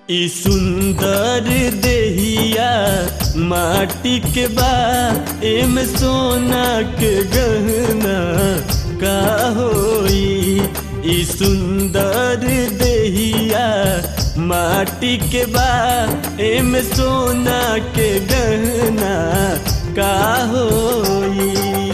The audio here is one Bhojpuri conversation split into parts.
ई सुंदर देहिया माटी के बा एम सोना के गहना का होई ई सुंदर देहिया माटी के बा एम सोना के गहना का होई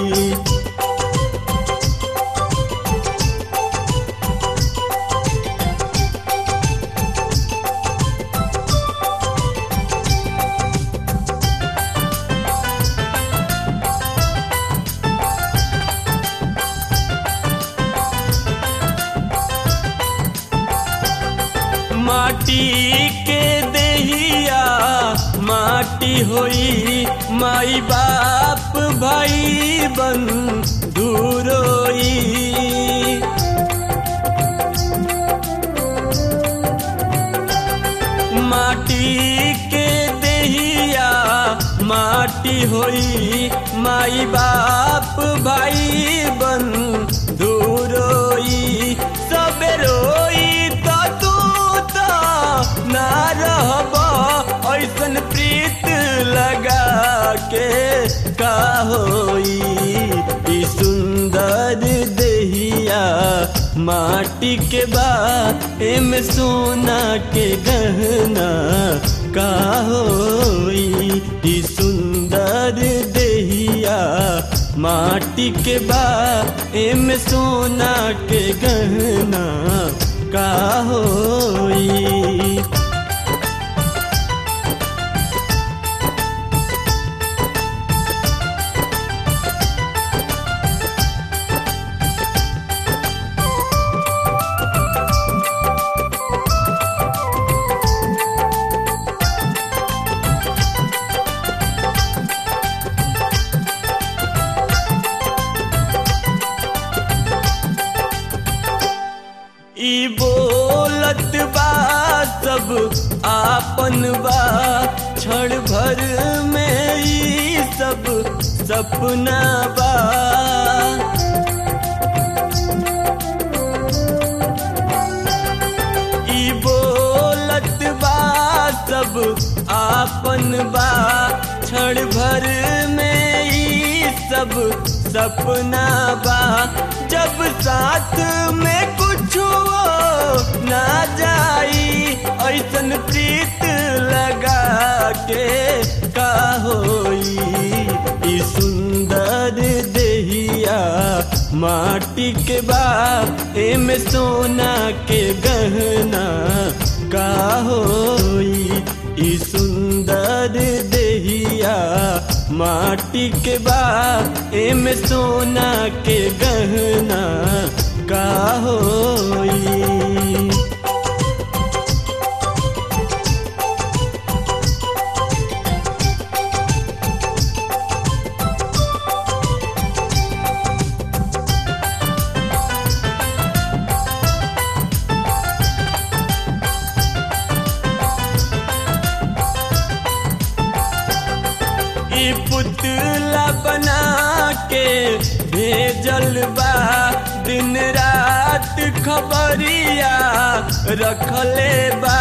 माटी के देहिया माटी होई माई बाप भाई बन दूरोई माटी के देहिया माटी होई माई बाप भाई बन दूरोई सबे रोई तो तू तो ना रहब ऐसन प्रीत लगा के का होई ई सुंदर देहिया माटी के बा एम सोना के गहना का होई ई सुंदर देहिया माटी के बा एम सोना के गहना का होई ई बोलत बा सब आपन बा क्षण भर में ई सब सपना बा ई बोलत बा सब आपन बा क्षण भर में ई सब सपना बा जब साथ में कुछ ना जाई ऐसन प्रीत लगा के का होई ई सुंदर देहिया माटी के बा एम सोना के गहना का होई ई सुंदर देहिया माटी के बा एम सोना के गहना का होई ई पुतला बना के भेजल बा दिन रात खबरिया रखले बा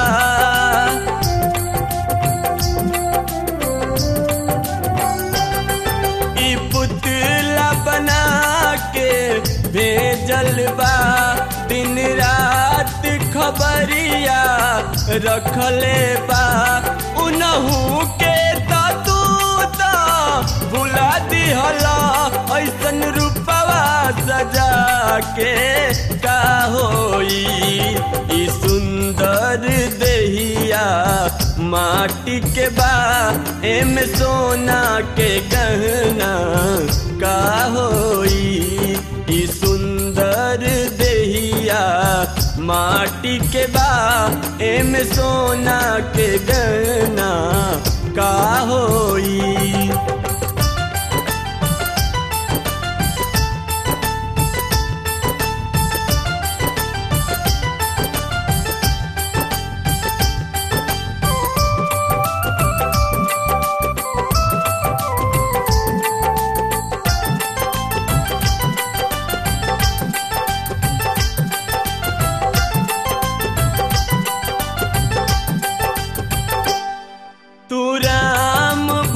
ई पुतला बना के भेजल बा दिन रात खबरिया रखले बा उनहू के तो तू तो भुला दिहला ऐसन रूपवा सजा के का होई ई सुंदर देहिया माटी के बा एम सोना के गहना का होई ई सुंदर देहिया माटी के बा एम सोना के गहना का होई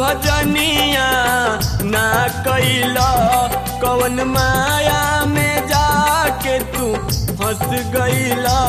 भजनिया ना कैला कवन माया में जाके तू फंस गईला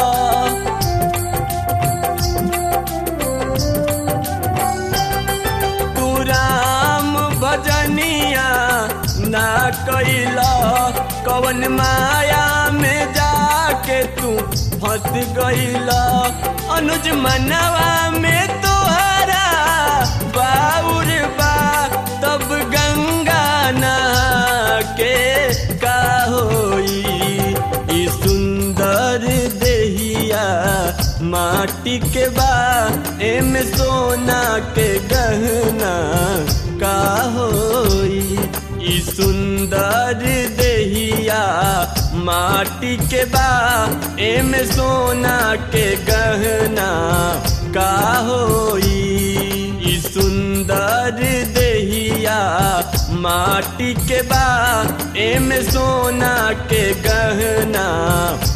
तू राम भजनिया ना कैला कवन माया में जाके तू फंस गईला अनुज मनवा में तोहरा बाउर बा तब गंगा नहा के का होई ई सुंदर देहिया माटी के बा एम सोना के गहना का होई ई सुंदर देहिया माटी के बा एम सोना के गहना का होई ई सुंदर देहिया माटी के बा एम सोना के गहना